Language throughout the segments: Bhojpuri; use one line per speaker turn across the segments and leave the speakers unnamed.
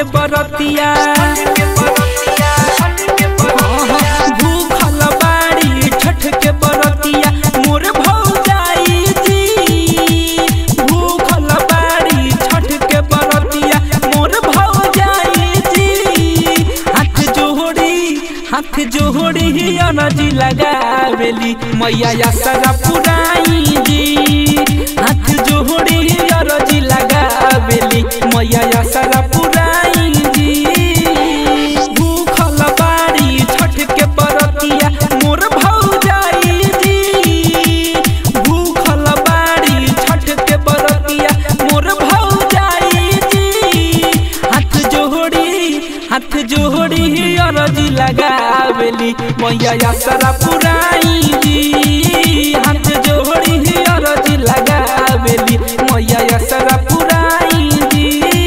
के बरतिया भूखल बाड़ी छठ के बरतिया मोर भौजाई जी भूखल बाड़ी छठ के बरतिया मोर भौजाई जी हाथ जोड़ी हाथ जोड़ी अनजी लगावेली मैया या सारा पुराई जी हाथ जोड़ी अरजी लगावेली मैया या सारा पुराई जी भूखल बाड़ी छठ के बरतिया मोर भौजाई जी भूखल बाड़ी छठ के बरतिया मोर भौजाई जी हाथ जोड़ी हाथ जोड़ी अरजी लगावेली मैया या सारा पुराई जी हाथ जोड़ी अरजी लगावेली मैया या सारा पुराई जी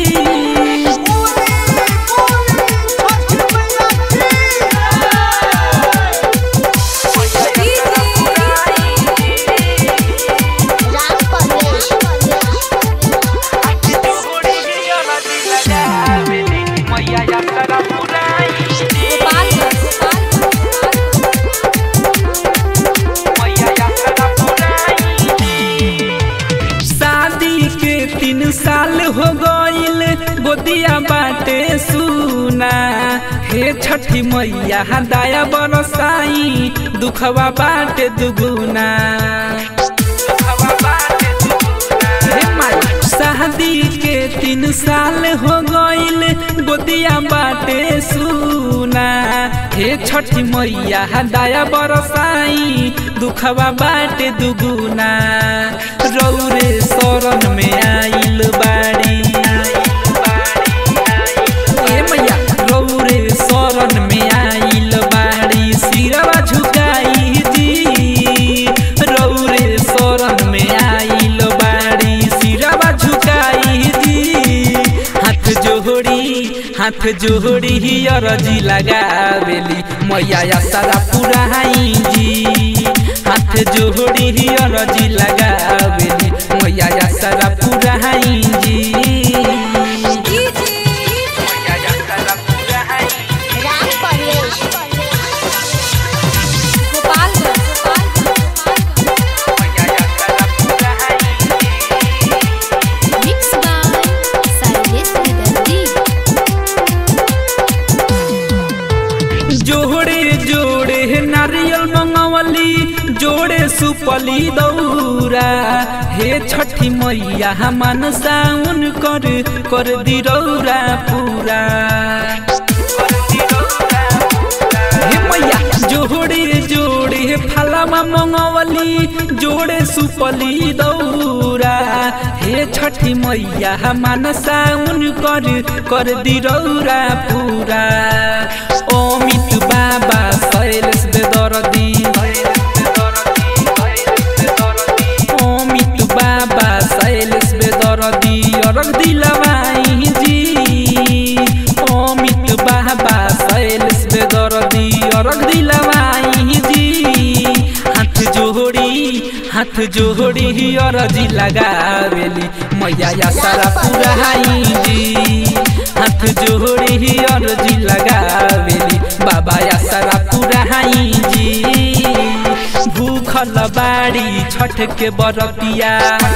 राम परवेश
शादी के तीन साल हो गईल गोदिया बाटे सुना हे छठी मैया दया बरसाई दुखवा बाटे दुगुना हे माई, शादी के तीन साल हो गईल गोदिया बाटे सुना हे छठी मैया दया बरसाई दुखवा बाटे दुगुना रौरे शरण में आइल बाड़ी ए मैया रौरे शरण में आइल बाड़ी सिरवा झुकाई जी रौरे शरण में आइल बाड़ी सिरवा झुकाई जी हाथ जोड़ी हाथ जोड़ी अरजी लगावेली मैया या सारा पुराई जी हाथ जोड़ी अरजी लगावेली मैया या सारा पुराई जी मैया या सारा पुराई
राम परवेश
मैया या सारा पुराई
मिक्स बाय साइलेंस विदर्दी
जोड़े जोड़े नारियल मंगवली जोड़े सुपली दौरा हे छठी मैया मन साउन कर कर दी रौरा पूरा हे मैया जोड़े जोड़े फलमा मंगवली जोड़े सुपली दौरा हे छठी मैया मन साउन कर कर दी रौरा पूरा अमित बाबा शैलेश बेदरदी अमित बाबा शैलेश बेदरदी अरग दिलवाई जी अमित बाबा शैलेश बेदरदी अरग दिलवाई जी हाथ जोड़ी हाथ जोड़ी अरजी लगावेली मैया या सारा पुराई जी हाथ जोड़ी अरजी लगावेली बाबा या सारा पुराई जी भूखल बाड़ी छठ के बरतिया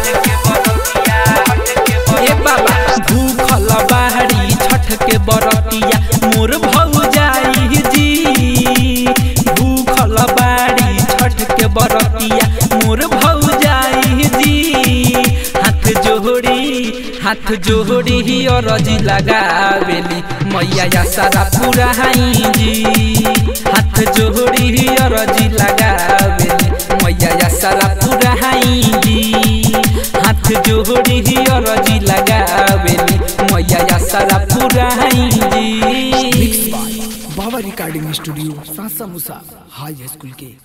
ए बाबा भूखल बाड़ी छठ के बरतिया मोर भौजाई जी भूखल बाड़ी छठ के बरतिया मोर भौजाई जी हाथ जोड़ी हाथ जोड़ी अरजी लगावेली मैया या सारा पुराई जी हाथ जोड़ी अरजी लगावेली मैया या सारा पुराई जी हाथ जोड़ी अरजी लगावेली मैया या सारा पुराई जी
बाबा रिकॉर्डिंग स्टूडियो सासा मुसा हाई स्कूल के